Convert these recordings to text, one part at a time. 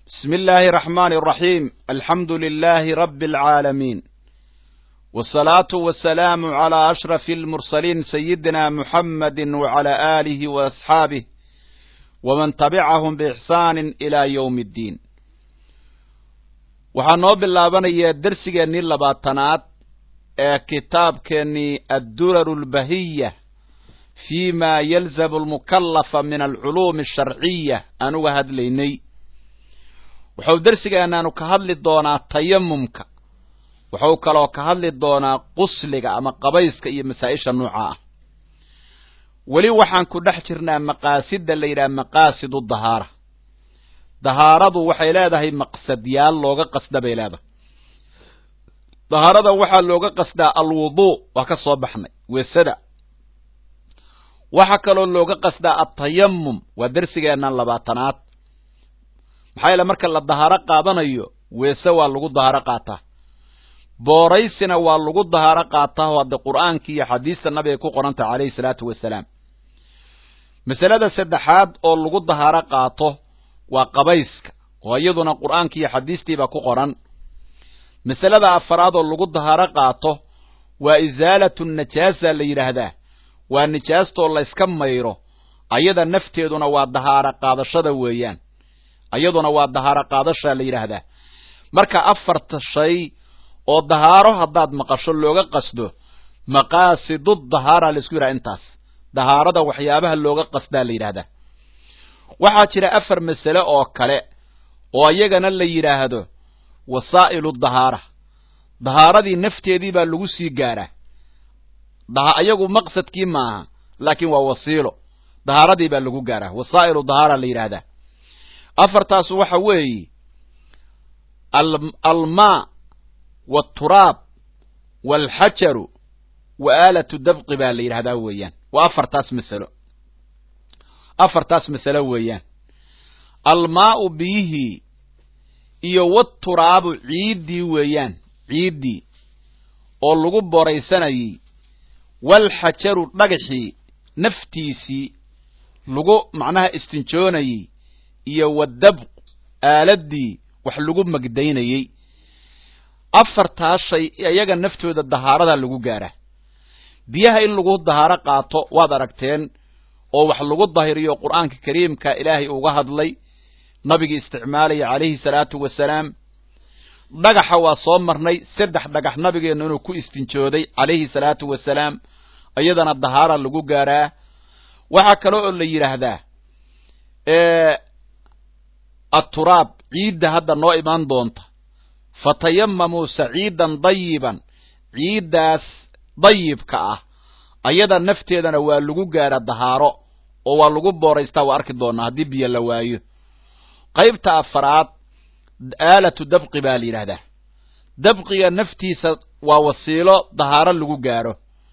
بسم الله الرحمن الرحيم الحمد لله رب العالمين والصلاة والسلام على أشرف المرسلين سيدنا محمد وعلى آله وأصحابه ومن تبعهم بإحسان إلى يوم الدين waxaa noo bilaabanaya dersigeennii labaatanaad ee kitaabkeennii adduraru lbahiya fi ma yalzamu almukallafa min alculuumi asharciya aan uga hadlaynay wuxuu dersigeennaanu ka hadli doonaa tayamumka wuxuu kaloo ka hadli doonaa qusliga ama qabayska iyo masaa-isha nooca ah weli waxaan ku dhex jirnaa maqaasida la yidhaha maqaasidu dahaara dahaaradu waxay leedahay maqsadyaal looga qasda bay leedahay dahaarada waxaa looga qasdaa alwuduu waa ka soo baxnay weesada waxaa kaloo looga qasdaa altayamum waa dersigeennan labaatanaad maxaa yeele marka la dahaaro qaadanayo weese waa lagu dahaaro qaataa booraysina waa lagu dahaaro qaataa oo hadde qur'aankii iyo xadiista nabiga ku qorantaha calayhi salaatu wasalaam masalada saddexaad oo lagu dahaaro qaato waa qabayska oo iyaduna qur'aankii iyo xadiistiibaa ku qoran masalada afaraad oo lagu dahaaro qaato waa isaalatu najaasa la yidhaahdaa waa nijaastoo layska mayro ayada nafteeduna waa dahaaro qaadashada weeyaan iyaduna waa dahaaro qaadashaa la yidhaahdaa marka afarta shay oo dahaaro haddaad maqasho looga qasdo maqaasidu dahaara laisku yidhaha intaas dahaarada waxyaabaha looga qasdaa la yidhahdaa waxaa jira afar masale oo kale oo iyagana la yidhaahdo wasaa'ilu dahaara dahaaradii nafteedii baa lagu sii gaaraa iyagu maqsadkii maaha laakiin waa wasiilo dahaaradii baa lagu gaaraa wasaa'ilu dahaara la yidhaahdaa afartaas waxa weeye almaa walturaab waalxajaru wa aalatu dabqi baa la yidhahdaa weeyaan waa afartaas masalo afartaas masalo weeyaan almaa'u biyihii iyo waturaabu ciiddii weeyaan ciiddii oo lagu boraysanayey walxajaru dhagaxii naftiisii lagu macnaha istinjoonayey iyo wadabq aaladii wax lagu magdaynayey afartaas shay iyaga naftooda dahaarada lagu gaaraa biyaha in lagu dahaaro qaato waad aragteen oo wax lagu dahiriyo qur'aanka kariimka ilaahay uga hadlay nabigii isticmaalaya calayhi salaatu wasalaam dhagaxa waa soo marnay saddex dhagax nabigeennu inuu ku istinjooday calayhi salaatu wasalaam iyadana dahaara lagu gaaraa waxaa kale oo la yidhaahdaa aturaab ciidda hadda noo imaan doonta fatayamamuu saciidan dayiban ciiddaas dayibka ah ayada nafteedana waa lagu gaara dahaaro oo waa lagu booraystaa waa arki doonaa haddii biyo la waayo qaybta afaraad aalatu dabqi baa la yidhaahdaa dabqiga naftiisa waa wasiilo dahaaro lagu gaaro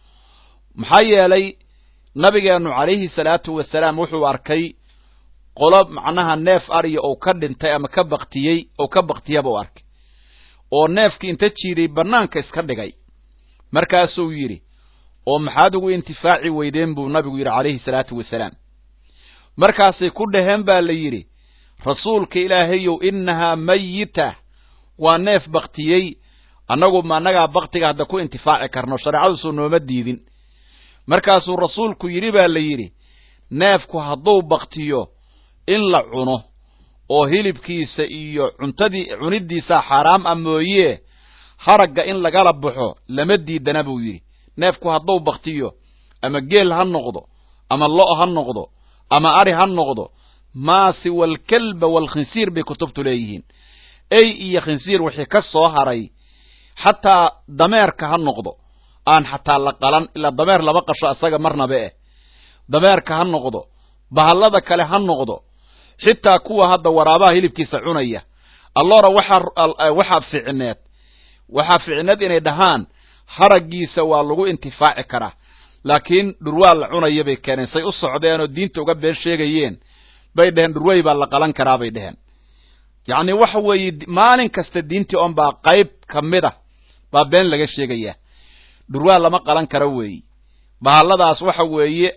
maxaa yeelay nabigeennu calayhi salaatu wasalaam wuxuu arkay qolo macnaha neef ariya ou ka dhintay ama ka baktiyey ou ka baktiyaba u arkay oo neefkii inta jiiday bannaanka iska dhigay markaasuu yidhi oo maxaad ugu intifaaci weydeen buu nabigu yidhi calayhi salaatu wasalaam markaasay ku dhaheen baa la yidhi rasuulka ilaahayow innahaa mayita waa neef baktiyey annagu ma annagaa baktiga hadda ku intifaaci karno shareecadusuu nooma diidin markaasuu rasuulku yidhi baa la yidhi neefku hadduu baktiyo in la cuno oo hilibkiisa iyo cuntadii cunidiisaa xaaraam ah mooyee haragga in lagala baxo lama diidana buu yidhi neefku hadduu baktiyo ama geel ha noqdo ama lo' ha noqdo ama ari ha noqdo maasi walkalba walkhinsiir bay kutubtu leeyihiin ey iyo khinsiir wixii ka soo haray xataa dameerka ha noqdo aan xataa la qalan ilaa dameer lama qasho asaga marnaba eh dameerka ha noqdo bahallada kale ha noqdo xitaa kuwa hadda waraabaha hilibkiisa cunaya alloora waxaa waxaa ficneed waxaa ficneed inay dhahaan haraggiisa waa lagu intifaaci karaa laakiin dhurwaa la cunaya bay keeneen say u socdeenoo diinta uga been sheegayeen bay dheheen dhurwey baa la qalan karaa bay dheheen yacni waxa weeye maalin kasta diintii on baa qayb ka mid a baa been laga sheegayaa dhurwaa lama qalan karo weeyi bahalladaas waxa weeye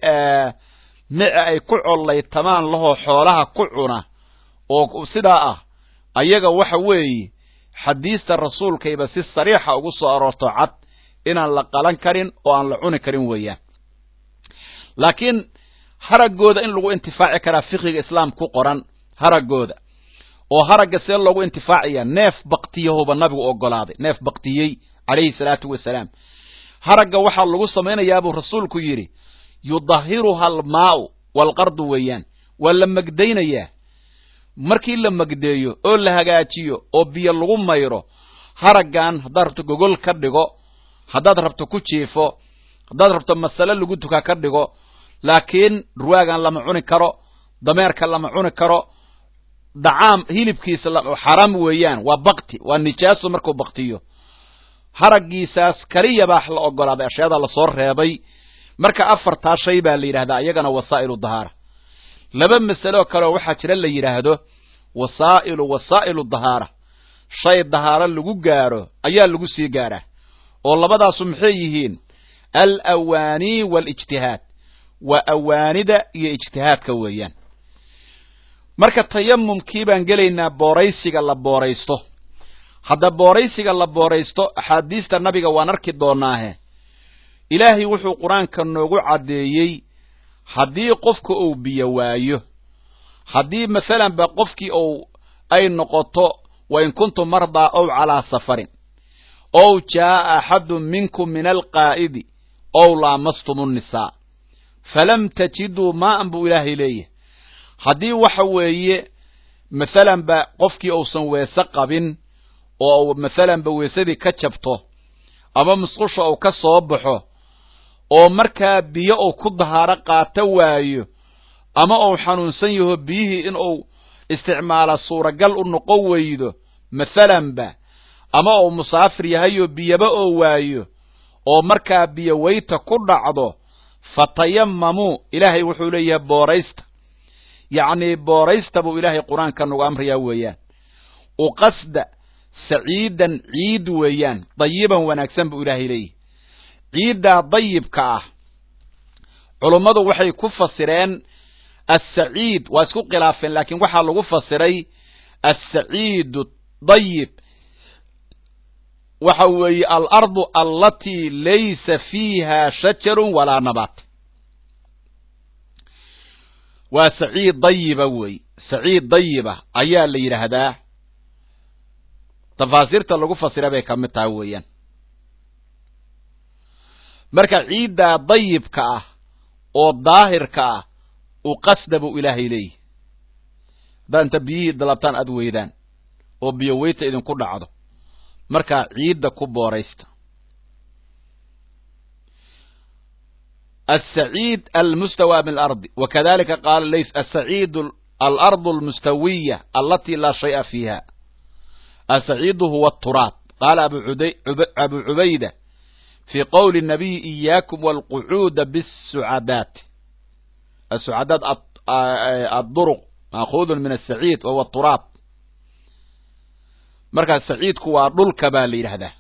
mice ay ku collaytamaan lahoo xoolaha ku cuna oo sidaa ah ayaga waxa weeye xadiista rasuulkayba si sariixa ugu soo aroorto cad inaan la qalan karin oo aan la cuni karin weeyaan laakiin haraggooda in lagu intifaaci karaa fiqiga islaam ku qoran haraggooda oo haragga see loogu intifaacaya neef baktiyahuba nabigu ogolaaday neef baktiyey calayhi salaatu wasalaam haragga waxaa lagu samaynayaabuu rasuulku yidhi yudahiruha almaa'u walqardu weeyaan waa la megdaynayaa markii la megdeeyo oo la hagaajiyo oo biyo lagu mayro haraggan haddaad rabto gogol ka dhigo haddaad rabto ku jiifo haddaad rabto masale lagu tukaa ka dhigo laakiin ruwaagan lama cuni karo dameerka lama cuni karo dacaam hilibkiisa xaraam weeyaan waa bakti waa nijaaso markuu baktiyo haraggiisaas keliya baa la ogolaaday ashyaada lasoo reebay marka afartaa shay baa la yidhahdaa iyagana wasaa'ilu dahaara laba masalo kaleoo waxaa jira la yidhaahdo wasaa'ilu wasaa'ilu dahaara shay dahaaro lagu gaaro ayaa lagu sii gaaraa oo labadaasu maxay yihiin al awaanii waalijtihaad waa awaanida iyo ijtihaadka weeyaan marka tayamumkii baan gelaynaa booraysiga la booraysto hadda booraysiga la booraysto axaadiista nabiga waan arki doonaahe ilaahay wuxuu qur-aanka noogu caddeeyey haddii qofka uu biyo waayo haddii masalan ba qofkii uu ay noqoto wa in kuntum mardaa ow calaa safarin ow jaa'a axadun minkum min alqaa'idi ow laamastum nnisaa falam tajiduu maa'an buu ilaahay leeyahay haddii waxa weeye masalan ba qofkii uusan weese qabin oo masalan ba weesadii ka jabto ama musqusha uu ka soo baxo oo markaa biyo uu ku dahaaro qaato waayo ama uu xanuunsan yaho biyihii in uu isticmaala suuragal u noqon weydo masalanba ama uu musaafir yahayoo biyaba oo waayo oo markaa biyo weyta ku dhacdo fatayamamuu ilaahay wuxuu leeyahay booraysta yacnii booraysta buu ilaahay qur-aanka nagu amrayaa weeyaan uqasda saciidan ciid weeyaan dayiban wanaagsan buu ilaahay leeyahay ciiddaa dayibka ah culummadu waxay ku fasireen assaciid waa isku khilaafeen laakiin waxaa lagu fasiray assaciidu dayib waxa weeye alardu allatii laysa fiiha shajarun walaa nabaat waa saciid dayiba wey saciid dayiba ayaa la yidhaahdaa tafaasiirta lagu fasira bay ka mid tahay weeyaan marka ciiddaa dayibka ah oo daahirka ah u qasda buu ilaahay leeyahy haddaad inta biyihii dalabtaan aad weydaan oo biyo weyta idinku dhacdo markaa ciidda ku booraysta السعيد المستوى من الأرض وكذلك قال ليس السعيد الأرض المستوية التي لا شيء فيها السعيد هو التراب قال أبو, عدي أبو عبيدة في قول النبي إياكم والقعود بالسعادات السعادات الضرق مأخوذ من السعيد وهو التراب مركز السعيد كوا ضلك بالي هذا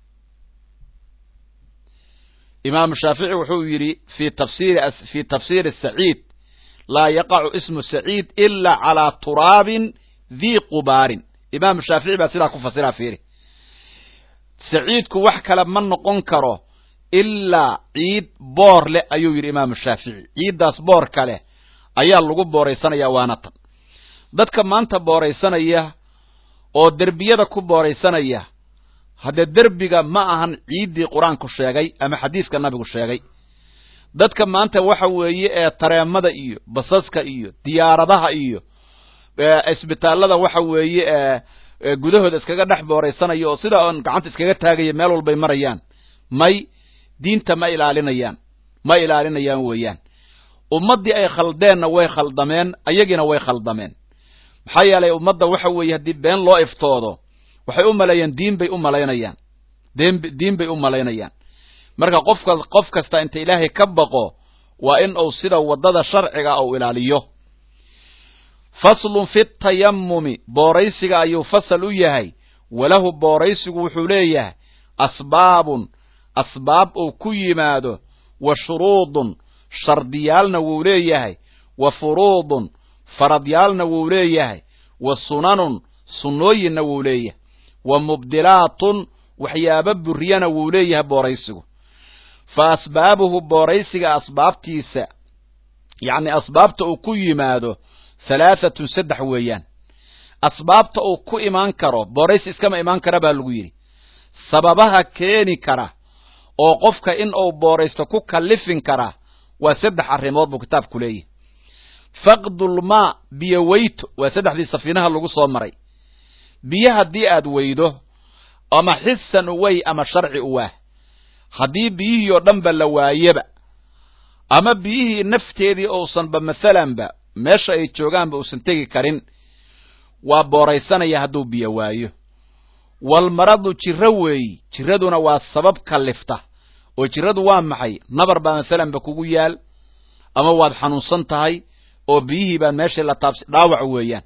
imaam shaafici wuxuu yidhi fi tafsir fi tafsiir saciid laa yaqacu ismu saciid ila calaa turaabin dii qubaarin imaam shaafici baa sidaa ku fasira fiiri saciidku wax kale ma noqon karo ilaa ciid boor leh ayuu yidhi imaam shaafici ciiddaas boor kale ayaa lagu booraysanaya waana tan dadka maanta booraysanaya oo derbiyada ku booraysanaya haddee derbiga ma ahan ciiddii qur-aanku sheegay ama xadiiska nabigu sheegay dadka maanta waxa weeye ee tareemada iyo basaska iyo diyaaradaha iyo isbitaallada waxa weeye ee gudahooda iskaga dhex booraysanaya oo sida oon gacanta iskaga taagaya meel walbay marayaan may diinta ma ilaalinayaan ma ilaalinayaan weeyaan ummaddii ay khaldeenna way khaldameen ayagiina way khaldameen maxaa yeelay ummadda waxa weeye haddii been loo iftoodo waxay u maleeyaan diin bay u malaynayaan diin bay u malaynayaan marka qofka qof kasta inta ilaahay ka baqo waa in uu sida waddada sharciga uu ilaaliyo faslun fi tayamumi booraysiga ayuu fasal u yahay walahu booraysigu wuxuu leeyahay asbaabun asbaab uu ku yimaado wa shuruudun shardiyaalna wuu leeyahay wa furuudun faradyaalna wuu leeyahay wa sunanun sunnooyinna wuu leeyahay wa mubdilaatun waxyaaba buriyana wuu leeyahay booraysigu fa asbaabuhu booraysiga asbaabtiisa yacni asbaabta uu ku yimaado halaahatun saddex weeyaan asbaabta uu ku imaan karo booraysi iskama imaan kara baa lagu yidhi sababaha keeni kara oo qofka in uu booraysto ku kallifin kara waa saddex arrimood buu kitaabku leeyahay faqdulmaa biyo weyto waa saddexdii safiinaha lagu soo maray biyo haddii aad weydo ama xisan uwey ama sharci uwaah haddii biyihii oo dhanba la waayeba ama biyihii nafteedii uusanba masalanba meesha ay joogaanba uusan tegi karin waa booraysanaya hadduu biyo waayo walmaradu jiro weeyi jiraduna waa sabab kallifta oo jiradu waa maxay nabar baa masalanba kugu yaal ama waad xanuunsan tahay oo biyihii baad meeshii la taabsi dhaawac weeyaan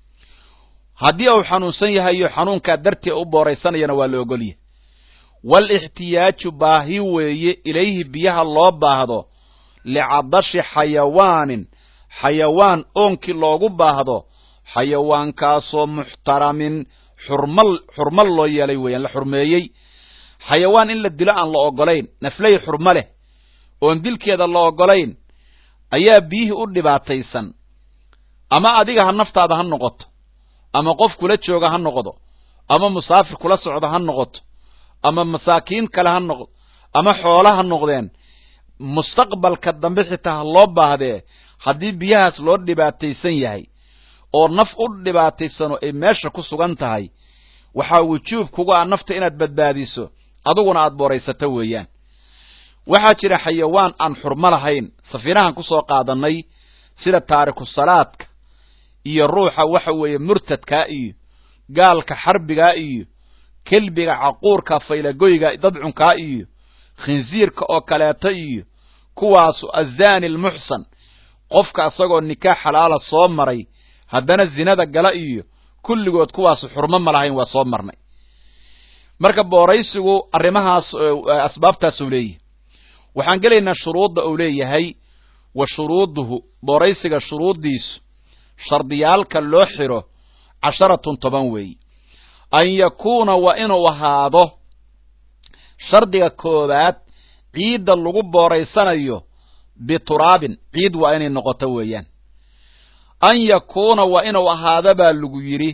haddii uu xanuunsan yahayo xanuunkaa dartee u booraysanayana waa la ogolyahay waalixtiyaaju baahi weeye ilayhi biyaha loo baahdo licadashi xayawaanin xayawaan oonkii loogu baahdo xayawaankaasoo muxtaramin xurmal xurmal loo yeelay weeyaan la xurmeeyey xayawaan in la dilo aan la ogolayn nafley xurmo leh oon dilkeeda la ogolayn ayaa biyihii u dhibaataysan ama adiga ha naftaada ha noqoto ama qof kula jooga ha noqdo ama musaafir kula socda ha noqoto ama masaakiin kale ha noqdo ama xoola ha noqdeen mustaqbalka dambe xitaa ha loo baahdee haddii biyahaas loo dhibaataysan yahay oo naf u dhibaataysano ay meesha ku sugan tahay waxaa wujuub kuga ah nafta inaad badbaadiso aduguna aad booraysato weeyaan waxaa jira xayawaan aan xurmo lahayn safiinahan ku soo qaadannay sida taariku salaadka iyo ruuxa waxa weeye murtadkaa iyo gaalka xarbigaa iyo kelbiga caquurka faylagoyga dadcunkaa iyo khinsiirka oo kaleeto iyo kuwaasu azaani almuxsan qofka isagoo nikaax xalaala soo maray haddana zinada gala iyo kulligood kuwaasu xurmo ma lahayn waa soo marnay marka booraysigu arrimahaas asbaabtaasuu leeyahay waxaan gelaynaa shuruudda uu leeyahay wa shuruuduhu booraysiga shuruuddiisu shardiyaalka loo xiro casharatun toban weeyi an yakuuna waa inuu ahaado shardiga koowaad ciidda lagu booraysanayo bituraabin ciid waa inay noqoto weeyaan an yakuuna waa inuu ahaado baa lagu yidhi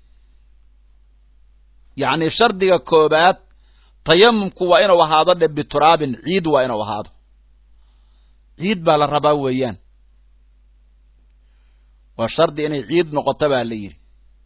yacni shardiga koowaad tayamumku waa inuu ahaado dhe bituraabin ciid waa inuu ahaado ciid baa la rabaa weeyaan waa shardi inay ciid noqoto baa la yidhi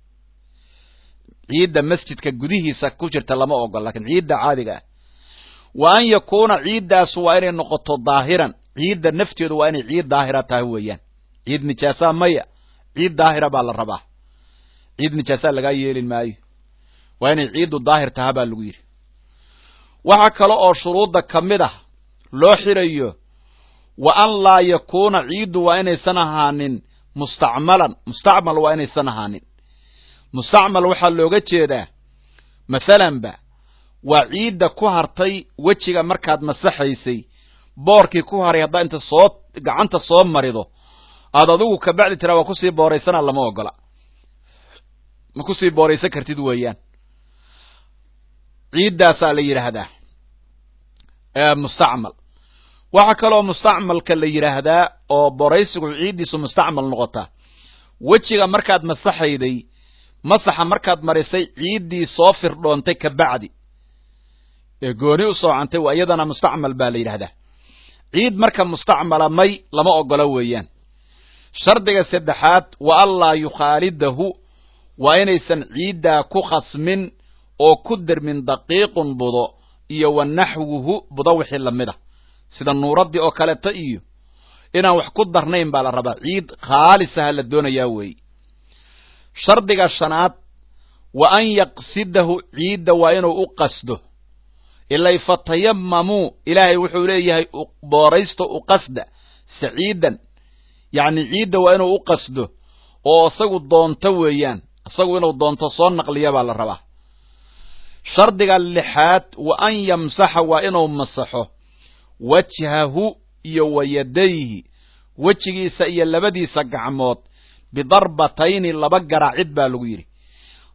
ciidda masjidka gudihiisa ku jirta lama ogol lakiin ciidda caadiga ah wa an yakuuna ciiddaasu waa inay noqoto daahiran ciidda nafteedu waa inay ciid daahira tahay weeyaan ciid nijaasaa maya ciid daahira baa la rabaa ciid nijaasaa lagaa yeelin maayo waa inay ciiddu daahir taha baa lagu yidhi waxaa kale oo shuruudda ka mid ah loo xirayo wa an laa yakuuna ciiddu waa inaysan ahaanin mustacmalan mustacmal waa inaysan ahaanin mustacmal waxaa looga jeedaa masalanba waa ciidda ku hartay wejiga markaad masaxaysay boorkii ku haray haddaa inta soo gacanta soo marido aad adigu kabacdi tiraa waa kusii booraysana lama ogola ma kusii booraysan kartid weeyaan ciiddaasaa la yidhaahdaa mustacmal waxaa kaloo mustacmalka la yidhaahdaa oo boraysigu ciiddiisu mustacmal noqotaa wejiga markaad masaxayday masaxa markaad marisay ciiddii soo firdhoontay kabacdi ee gooni u soocantay waa iyadana mustacmal baa la yidhahdaa ciid marka mustacmala may lama ogola weeyaan shardiga saddexaad wa anlaa yukhaalidahu waa inaysan ciiddaa ku khasmin oo ku dermin daqiiqun budo iyo wa naxwuhu budo wixii lamid a sida nuuraddii oo kaleeto iyo inaan wax ku darnayn baa la rabaa ciid khaalisaha la doonayaa weeye shardiga shanaad wa an yaqsidahu ciidda waa inuu u qasdo ilay fatayamamuu ilaahay wuxuu leeyahay booraysto u qasda saciidan yacni ciidda waa inuu u qasdo oo isagu doonto weeyaan isagu inuu doonto soo naqliya baa la rabaa shardiga lixaad wa an yamsaxa waa inuu masaxo wajhahu iyo wa yadayhi wejigiisa iyo labadiisa gacmood bidarbatayni laba garaacid baa lagu yidhi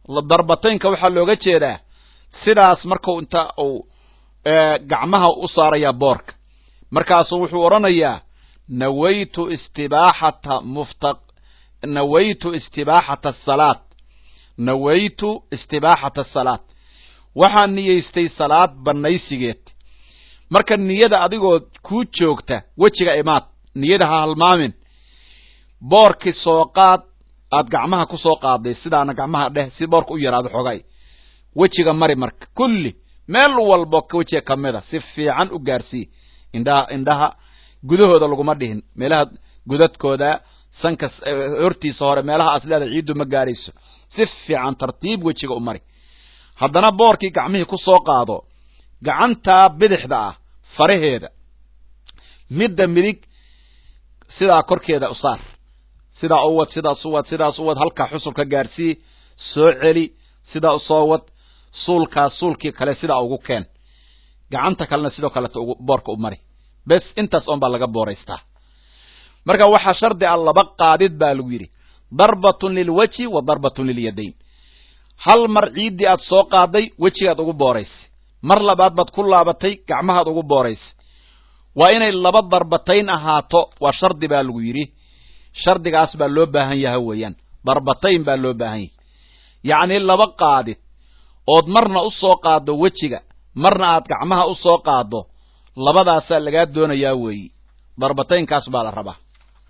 darbataynka waxaa looga jeedaa sidaas markau inta uu gacmaha u saaraya boorka markaasuu wuxuu odhanayaa nawaytu istibaaxata mufta nawaytu istibaaxata asalaad nawaytu istibaaxata asalaad waxaan niyeystay salaad bannaysigeed marka niyada adigoo kuu joogta wejiga imaad niyada ha halmaamin boorkii soo qaad aad gacmaha ku soo qaaday sidaana gacmaha dheh si boorka u yaraado xogay wejiga mari marka kulli meel walbo wejiga ka mida si fiican u gaarsii indhaha indhaha gudahooda laguma dhihin meelaha gudadkooda sanka hortiisa hore meelaha asleeda ciiddu ma gaarayso si fiican tartiib wejiga u mari haddana boorkii gacmihii ku soo qaado gacantaa bidixda ah faraheeda midda midig sidaa korkeeda u saar sidaa u wad sidaas u wad sidaas u wad halkaa xusulka gaarsii soo celi sidaa u soo wad suulkaas suulkii kale sidaa ugu keen gacanta kalena sidoo kaleeta boorka u mari bes intaas oon baa laga booraystaa marka waxaa shardi a laba qaadid baa lagu yidhi darbatun lilwajhi wa darbatun lilyadayn hal mar ciiddii aad soo qaaday wejigaad ugu booraysay mar labaad baad ku laabatay gacmahaad ugu booraysay waa inay laba darbatayn ahaato waa shardi baa lagu yidhi shardigaas baa loo baahan yaha weeyaan darbatayn baa loo baahan yahay yacnii laba qaadid ood marna u soo qaaddo wejiga marna aad gacmaha u soo qaaddo labadaasaa lagaa doonayaa weeyi darbataynkaas baa la rabaa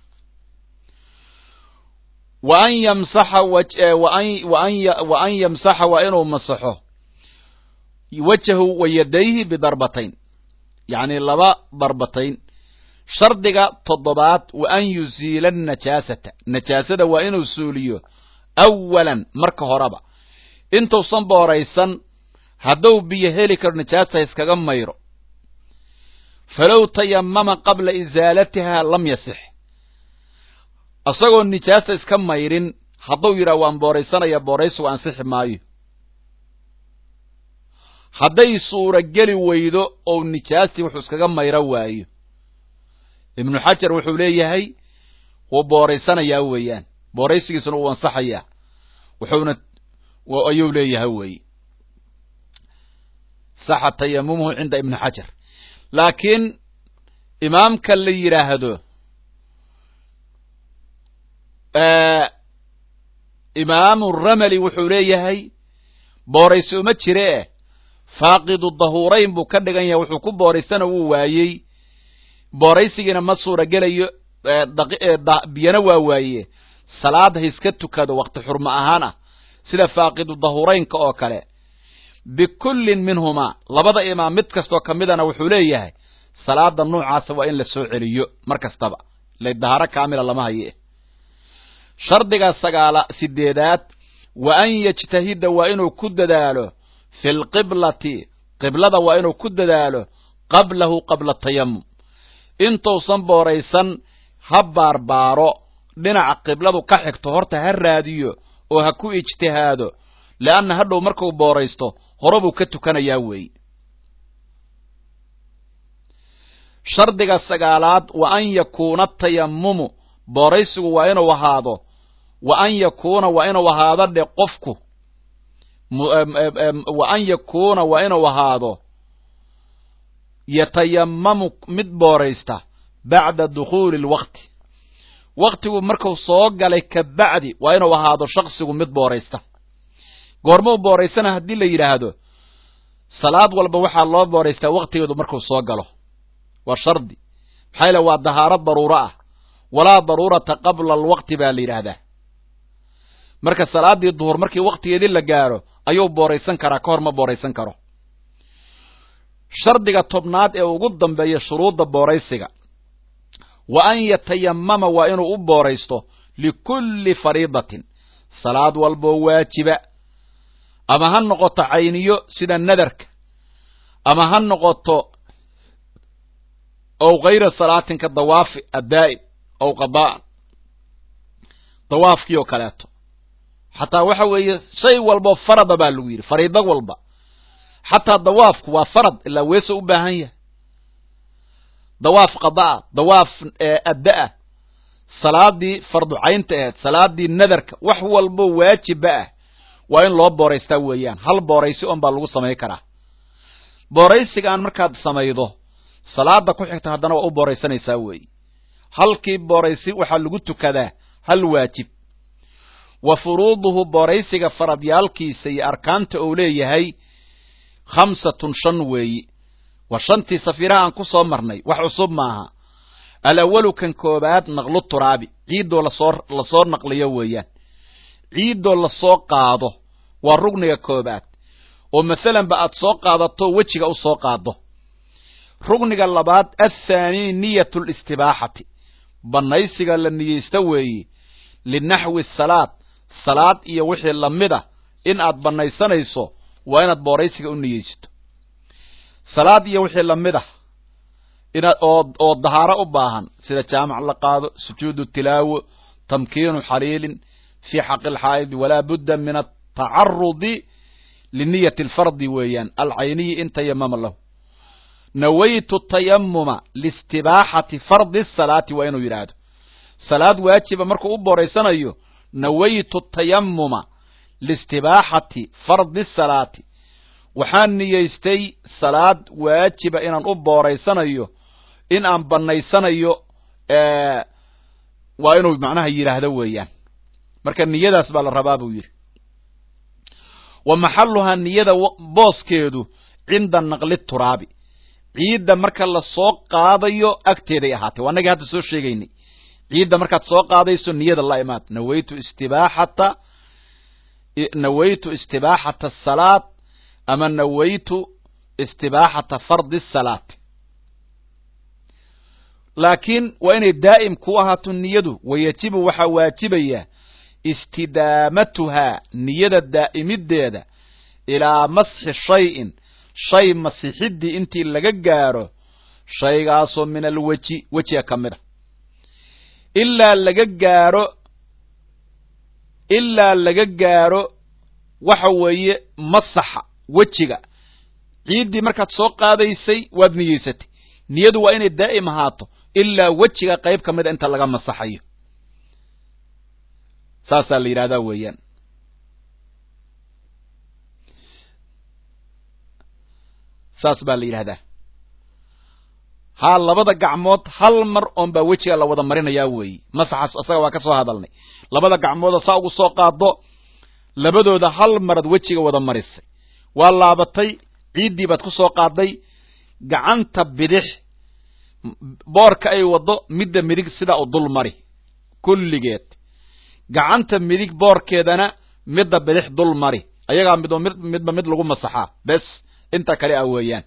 wa an yamsaxa wa an yamsaxa waa inuu masaxo wajahu wa yadayhi bidarbatayn yacni laba darbatayn shardiga toddobaad wa an yusiila najaasata najaasada waa inuu suuliyo awalan marka horeba intuusan booraysan hadduu biyo heli karo najaasta iskaga mayro falow tayamama qabla isaalatiha lam yasix isagoo nijaasta iska mayrin hadduu yidhaha waan booraysanaya booraysigu ansixi maayo hadday suurageli weydo oo nijaastii wuxuu iskaga mayro waayo ibnu xajar wuxuu leeyahay wuu booraysanayaa weeyaan booraysigiisuna wuu ansaxayaa wuxuuna ayuu leeyahay weeye saxa tayamumuhu cinda ibni xajar laakiin imaamka la yidhaahdo imaamu rameli wuxuu leeyahay booraysi uma jire eh faaqidu dahuurayn buu ka dhigan yahay wuxuu ku booraysana wuu waayey booraysigiina ma suura gelayo biyana waa waaye salaada ha iska tukado wakti xurmo ahaan ah sida faaqidu dahuuraynka oo kale bikullin minhumaa labada imaam mid kastoo ka midana wuxuu leeyahay salaada noocaasa waa in la soo celiyo mar kastaba ila dahaaro kaamila lama haye shardiga sagaala sideedaad wa an yajtahida waa inuu ku dadaalo fi lqiblati qiblada waa inuu ku dadaalo qablahu qabla tayamum intuusan booraysan ha baarbaaro dhinaca qibladu ka xigto horta ha raadiyo oo ha ku ijtihaado leanna hadhow markuu booraysto hore buu ka tukanayaa weeye shardiga sagaalaad wa an yakuuna tayamumu booraysigu waa inuu ahaado wa an yakuuna waa inuu ahaado dhe qofku wa an yakuuna waa inuu ahaado yatayamamu mid booraysta bacda dukhuuli alwaqti waktigu marku soo galay ka bacdi waa inuu ahaado shaksigu mid booraysta goormuu booraysana haddii la yidhaahdo salaad walba waxaa loo booraystaa waktigeedu markuu soo galo waa shardi maxaa yaele waa dahaaro daruuro ah walaa daruurata qabla alwaqti baa la yidhaahdaa marka salaaddii duhur markii waktigeedii la gaaro ayuu booraysan karaa ka hor ma booraysan karo shardiga tobnaad ee ugu dambeeya shuruudda booraysiga wa an yatayamama waa inuu u booraysto likulli fariidatin salaad walboo waajiba ama ha noqoto cayniyo sida nadarka ama ha noqoto ow kayra salaatin ka dawaafi addaa'im ow qada'an dawaafkii oo kaleeto xataa waxa weeye shay walboo farada baa lagu yidhi fariido walba xataa dawaafku waa farad ilaa weeso u baahan yahay dawaaf qada'a dawaaf adda'a salaadii farducaynta aheed salaadii nadarka wax walbo waajiba ah waa in loo booraystaa weeyaan hal booraysi on baa lagu samayn karaa booraysigaan markaad samaydo salaada ku xigta haddana waa u booraysanaysaa weeye halkii booraysi waxaa lagu tukadaa hal waajib wa furuuduhu booraysiga faradyaalkiisa iyo arkaanta uu leeyahay khamsatun shan weeyi waa shantii safiiraha aan ku soo marnay wax cusub maaha alawalu kan koobaad naqlu turaabi ciiddoo lasoo lasoo naqliyo weeyaan ciiddoo lasoo qaado waa rugniga koobaad oo masalanba aad soo qaadato wejiga u soo qaado rugniga labaad athaani niyatu listibaaxati bannaysiga la niyeysta weeye linaxwi salaad salaad iyo wixii lamid a in aad bannaysanayso waa inaad booraysiga u niyeysto salaad iyo wixii lamid ah inaad oo oo dahaaro u baahan sida jaamac la qaado sujuudu tilaawo tamkiinu xaliilin fii xaqi lxaa'idi walaa budda min atacarudi liniyati alfardi weeyaan alcayniyi in tayamama lahu nawaytu tayamuma liistibaaxati fardi salaati waa inuu yidhaahdo salaad waajiba markuu u booraysanayo nawaytu tayamuma liistibaaxati fardi salaati waxaan niyeystay salaad waajiba inaan u booraysanayo in aan bannaysanayo waa inuu macnaha yidhaahdo weeyaan marka niyadaas baa la rabaa buu yidhi wa maxaluhaa niyada booskeedu cinda naqli turaabi ciidda marka la soo qaadayo agteeday ahaatay waa annagii hadda soo sheegaynay ciidda markaad soo qaadayso niyada la imaad nawaytu istibaaxata nawaytu istibaaxata asalaat ama nawaytu istibaaxata fardi salaati laakiin waa inay daa'im ku ahaato niyadu wayajibu waxaa waajibaya istidaamatuhaa niyada daa'imiddeeda ilaa masxi shayin shay masixiddii intii laga gaaro shaygaasoo min alweji wejiga ka mid a ilaa laga gaaro ilaa laga gaaro waxa weeye masaxa wejiga ciiddii markaad soo qaadaysay waad niyeysatay niyadu waa inay daa'im ahaato ilaa wejiga qayb ka mida inta laga masaxayo saasaa la yidhahdaa weeyaan saas baa la yidhahdaa haa labada gacmood hal mar oon baa wejiga la wada marinayaa weeyi masaxaas asaga waa ka soo hadalnay labada gacmooda saa ugu soo qaado labadooda hal marad wejiga wada marisay waa laabatay ciiddii baad ku soo qaaday gacanta bidix boorka ay waddo midda midig sidaa u dul mari kulligeed gacanta midig boorkeedana midda bidix dul mari ayagaa midba mid midba mid lagu masaxaa bes inta kale ah weeyaan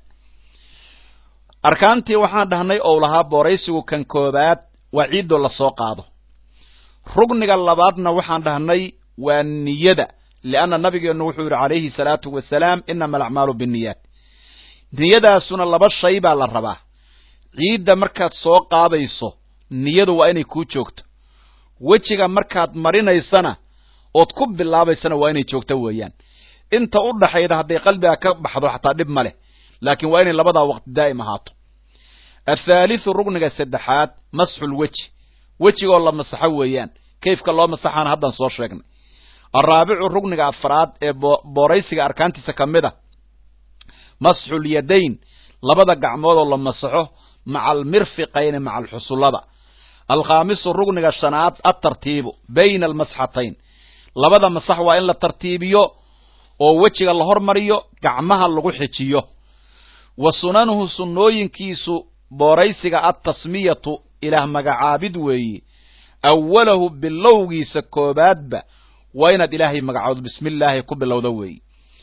arkaantii waxaan dhahnay ou lahaa booraysigu kan koobaad waa ciiddoo la soo qaado rugniga labaadna waxaan dhahnay waa niyada lianna nabigeennu wuxuu yidhi calayhi salaatu wasalaam inama alacmaalu binniyaat niyadaasuna laba shay baa la rabaa ciidda markaad soo qaadayso niyadu waa inay kuu joogto wejiga markaad marinaysana ood ku bilaabaysana waa inay joogto weeyaan inta u dhaxayda hadday qalbiga ka baxdo xataa dhib ma leh laakiin waa inay labadaa waqti daa'im ahaato athaalithu rugniga saddexaad masxul weji wejigoo la masaxo weeyaan kayfka loo masaxaana haddaan soo sheegnay alraabicu rugniga afraad ee booraysiga arkaantiisa ka mid a masxul yadayn labada gacmoodoo la masaxo maca almirfiqayni maca alxusullada alkhaamisu rugniga shanaad atartiibu bayna almasxatayn labada masax waa in la tartiibiyo oo wejiga la hormariyo gacmaha lagu xijiyo wa sunanuhu sunnooyinkiisu booraysiga altasmiyatu ilaah magacaabid weeye awalahu bilowgiisa koobaadba waa inaad ilaahay magacood bismi illaahi ku bilowda weeye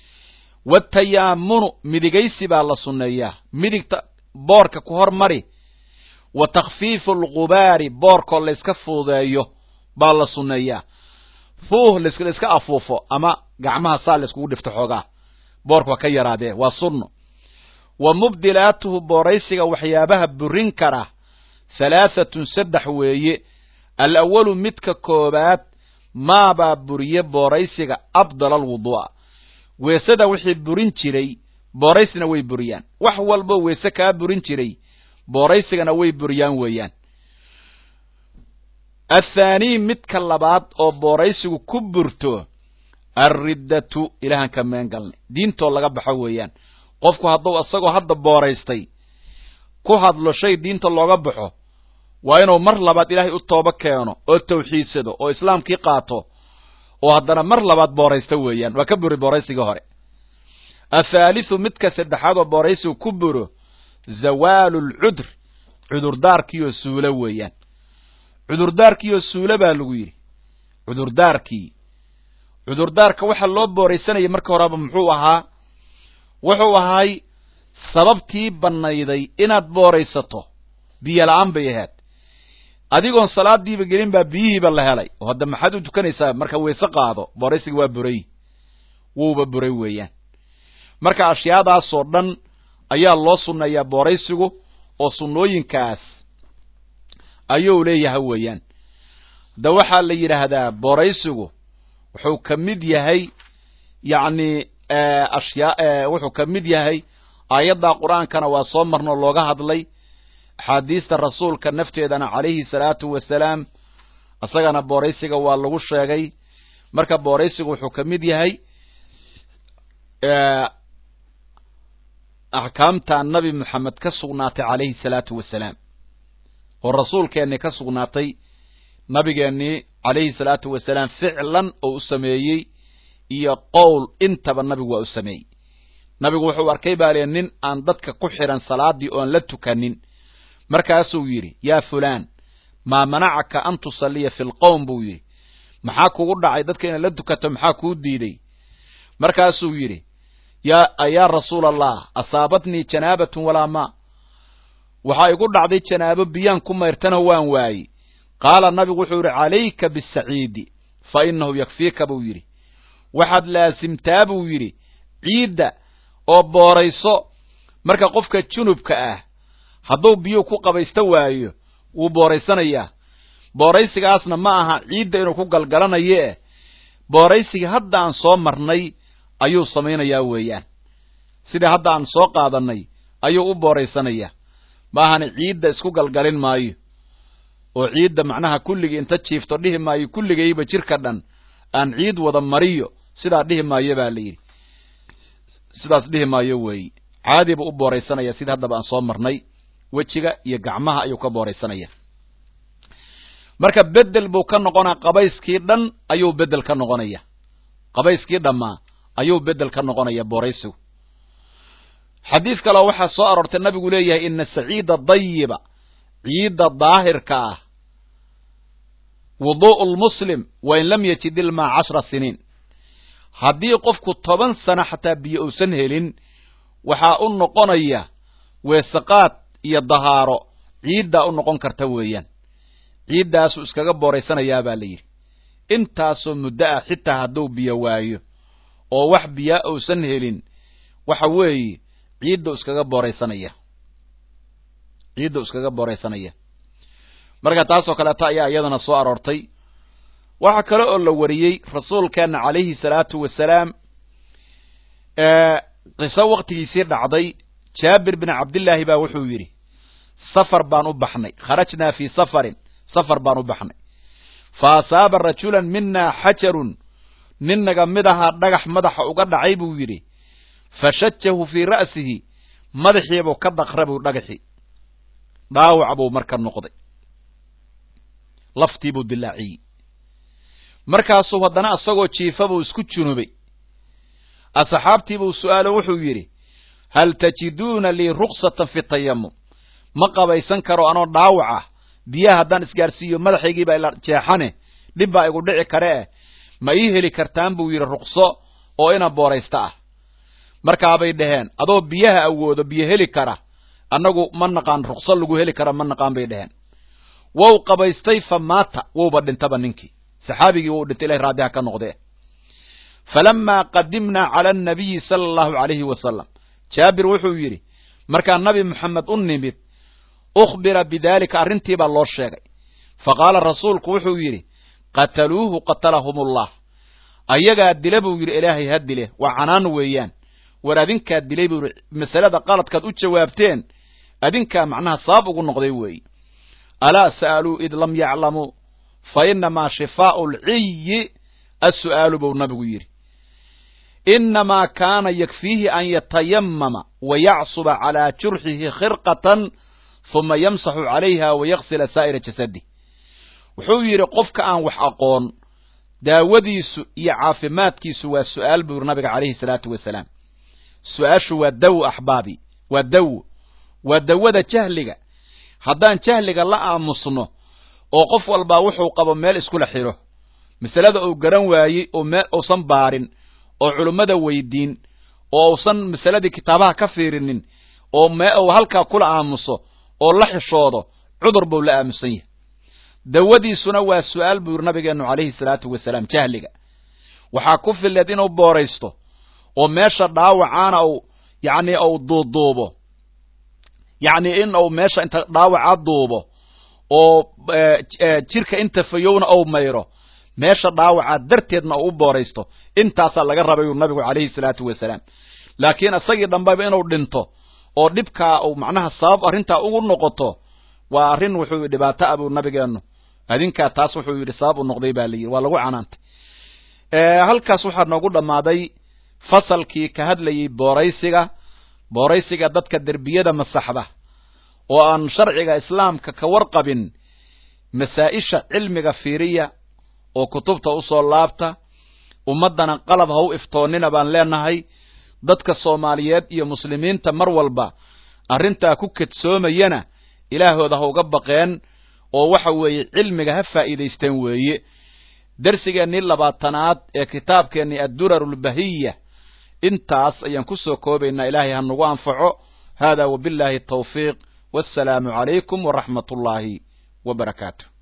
watayaamunu midigaysi baa la sunneeyaa midigta boorka ku hormari wa takhfiifu alqubaari boorkoo layska fuudeeyo baa la sunneeyaa fuuh layska afuufo ama gacmaha saa layskugu dhifto xoogaa boorka waa ka yaraadee waa sunno wa mubdilaatuhu booraysiga waxyaabaha burin kara halaahatun saddex weeye alawalu midka koobaad maabaa buriye booraysiga abdala alwuduu'a weesada wixii burin jiray booraysina way buriyaan wax walbo weese kaa burin jiray booraysigana way buriyaan weeyaan athaanii midka labaad oo booraysigu ku burto alriddatu ilahan ka meen galnay diintoo laga baxo weeyaan qofku hadduu isagoo hadda booraystay ku hadlo shay diinta looga baxo waa inuu mar labaad ilaahay u tooba keeno oo tawxiidsado oo islaamkii qaato oo haddana mar labaad booraysta weeyaan waa ka buri booraysigii hore athaalithu midka saddexaad oo booraysigu ku buro zawaalu lcudr cudurdaarkiioo suulo weeyaan cudurdaarkiioo suulo baa lagu yidhi cudurdaarkii cudurdaarka waxaa loo booraysanayay marka horeba muxuu ahaa wuxuu ahay sababtii bannayday inaad booraysato biyo la-aan bay ahayd adigoon salaadiiba gelin baa biyihiiba la helay oo hadda maxaad u tukanaysaa marka weyse qaado booraysiga waa buray wuuba buray weeyaan marka ashyaadaasoo dhan ayaa loo sunneeyaa booraysigu oo sunnooyinkaas ayuu leeyahay weeyaan hadda waxaa la yidhaahdaa booraysigu wuxuu ka mid yahay yacni ashyaa wuxuu ka mid yahay aayadda qur-aankana waa soo marno looga hadlay axaadiista rasuulka nafteedana calayhi salaatu wasalaam isagana booraysiga waa lagu sheegay marka booraysigu wuxuu ka mid yahay axkaamta nabi moxamed ka sugnaatay calayhi salaatu wasalaam oo rasuulkeennii ka sugnaatay nabigeennii calayhi salaatu wasalaam ficlan oo u sameeyey iyo qowl intaba nabigu waa u sameeyey nabigu wuxuu arkay baa lee nin aan dadka ku xidhan salaadii oon la tukanin markaasuu yidhi yaa fulaan maa manacaka an tusalliya fi lqowm buu yidhi maxaa kugu dhacay dadka inaad la tukato maxaa kuu diiday markaasuu yidhi yaa rasuula allah asaabatnii janaabatun walaa maa waxaa igu dhacday janaabo biyaan ku mayrtana waan waayey qaala nabigu wuxuu yidhi calayka bisaciidi fa inahu yakfiika buu yidhi waxaad laasimtaa buu yidhi ciidda oo boorayso marka qofka junubka ah hadduu biyuu ku qabaysta waayo wuu booraysanayaa booraysigaasna ma aha ciidda inuu ku galgalanayo eh booraysiga hadda aan soo marnay ayuu samaynayaa weeyaan sidai hadda aan soo qaadannay ayuu u booraysanayaa ma ahana ciidda isku galgalin maayo oo ciidda macnaha kulligii inta jiifto dhihi maayo kulligayba jirka dhan aan ciid wada mariyo sidaa dhihi maayo baa la yidhi sidaas dhihi maayo weeye caadi buu u booraysanaya sida haddaba aan soo marnay wejiga iyo gacmaha ayuu ka booraysanaya marka bedel buu ka noqonaa qabayskii dhan ayuu bedel ka noqonaya qabayskii dhammaa ayuu bedel ka noqonaya booraysigu xadiis kaleo waxaa soo aroortay nabigu leeyahay ina saciida dayiba ciidda daahirka ah wudu'u lmuslim wain lam yajid ilmaa cashra siniin haddii qofku toban sano xataa biyo uusan helin waxaa u noqonaya weesaqaad iyo dahaaro ciiddaa u noqon karta weeyaan ciiddaasuu iskaga booraysanayaa baa la yidhi intaasoo muddo ah xitaa hadduu biyo waayo oo wax biyaa uusan helin waxa weeye ciiddau iskaga booraysanaya ciiddau iskaga booraysanaya marka taasoo kaleeto ayaa iyadana soo aroortay waxaa kale oo la wariyey rasuulkeenna calayhi salaatu wasalaam qiso waktigiisii dhacday jaabir bin cabdillaahi baa wuxuu yidhi safar baan u baxnay kharajnaa fii safarin safar baan u baxnay fa asaaba rajulan minaa xajarun nin naga mid ahaa dhagax madaxa uga dhacay buu yidhi fashajahu fii ra'sihi madaxiibuu ka daqrabuu dhagaxii dhaawac buu marka noqday laftiibuu dilaaciyey markaasuu haddana isagoo jiifa buu isku junubay asxaabtiibuu su'aalo wuxuu yidhi hal tajiduuna lii ruksatan fi tayamum ma qabaysan karo anoo dhaawac ah biyaha haddaan isgaadhsiiyo madaxaygiibaa ila jeexane dhib baa igu dhici kare eh ma ii heli kartaan buu yidhi rukso oo ina booraysta ah markaabay dhaheen adoo biyaha awoodo biyo heli kara annagu ma naqaan rukso lagu heli kara ma naqaan bay dhaheen wou qabaystay fa maata wouba dhintaba ninkii saxaabigii wou dhintay ilahay raadiha ka noqdee falamaa qadimnaa cala annabiyi sala allahu calayhi wasalam jaabir wuxuu yidhi markaa nabi moxamed u nimid ukhbira bidaalika arrintii baa loo sheegay fa qaala rasuulku wuxuu yidhi qataluuhu qatalahumullah ayagaa dila buu yidhi ilaahay ha dile waa canaan weeyaan war adinkaa dilay buu yidhi masalada qaladkaad u jawaabteen adinkaa macnaha sabab ugu noqday weeye alaa sa'aluu id lam yaclamuu fa inamaa shifaa'u lciyi assu'aalu buu nabigu yidhi inamaa kaana yakfiihi an yatayamama wayacsuba calaa jurxihi khirqatan huma yamsaxu calayha wayaksila saa'ira jasadi wuxuu yidhi qofka aan wax aqoon daawadiisu iyo caafimaadkiisu waa su'aal buu yidhi nabiga calayhi salaatu wasalaam su-aashu waa dawo axbaabi waa dawo waa dawada jahliga haddaan jahliga la aamusno oo qof walbaa wuxuu qabo meel iskula xidho masalada uu garan waayey oo meel uusan baarin oo culummada weydiin oo uusan masaladii kitaabaha ka fiirinin oo mee uu halkaa kula aamuso oo la xishoodo cudur buu la aamusan yahay dawadiisuna waa su-aal buu yidhi nabigeennu calayhi salaatu wasalaam jahliga waxaa ku fileed inuu booraysto oo meesha dhaawacaana uu yacni uu duuduubo yacni in uu meesha inta dhaawaca duubo oo jirka inta fayowna ou mayro meesha dhaawaca darteedna uu u booraysto intaasaa laga rabay uu nabigu calayhi salaatu wasalaam laakiin isagii dhambaba inuu dhinto oo dhibkaa uu macnaha sabab arrintaa ugu noqoto waa arrin wuxuu yidhi dhibaato ah buu nabigeennu adinkaa taas wuxuu yidhi sabab u noqday baa layidhi waa lagu canaantay halkaas waxaa noogu dhammaaday fasalkii ka hadlayey booraysiga booraysiga dadka derbiyada masaxda oo aan sharciga islaamka ka warqabin masaa-isha cilmiga fiiriya oo kutubta usoo laabta ummaddana qalab ha u iftoonnina baan leenahay dadka soomaaliyeed iyo muslimiinta mar walba arrintaa ku kadsoomayana ilaahooda ha uga baqeen oo waxa weeye cilmiga ha faa'iidaysteen weeye dersigeennii labaatanaad ee kitaabkeennii addurarulbahiya intaas ayaan ku soo koobaynaa ilaahay ha nagu anfaco hada wabillahi tawfiiq wassalaamu calaykum waraxmat ullaahi wa barakaatu